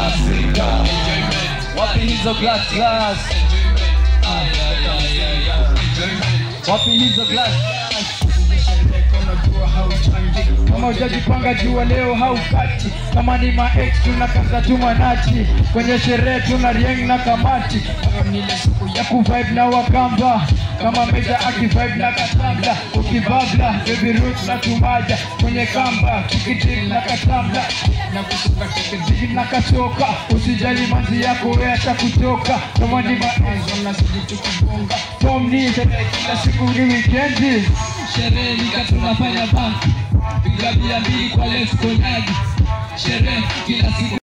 Afrika. Wapi hizo glass glass? Wapi hizo glass? kama ujajipanga jua leo haukati kama ni maex tunakata tu manati kwenye sherehe tuna rieng na kamati Kama ni ile siku ya kuvibe na wakamba kama meja akivibe na katambla ukibabla baby root na tumaja kwenye kamba kikitik na katambla na kutoka tekeziki na kachoka usijali manzi yako we kutoka kama ni maex unazidi tukibonga tom ni sherehe kila siku ni wikendi Sherehe nika tunafanya bank. Piga bia mbili kwa left konyagi. Sherehe kila siku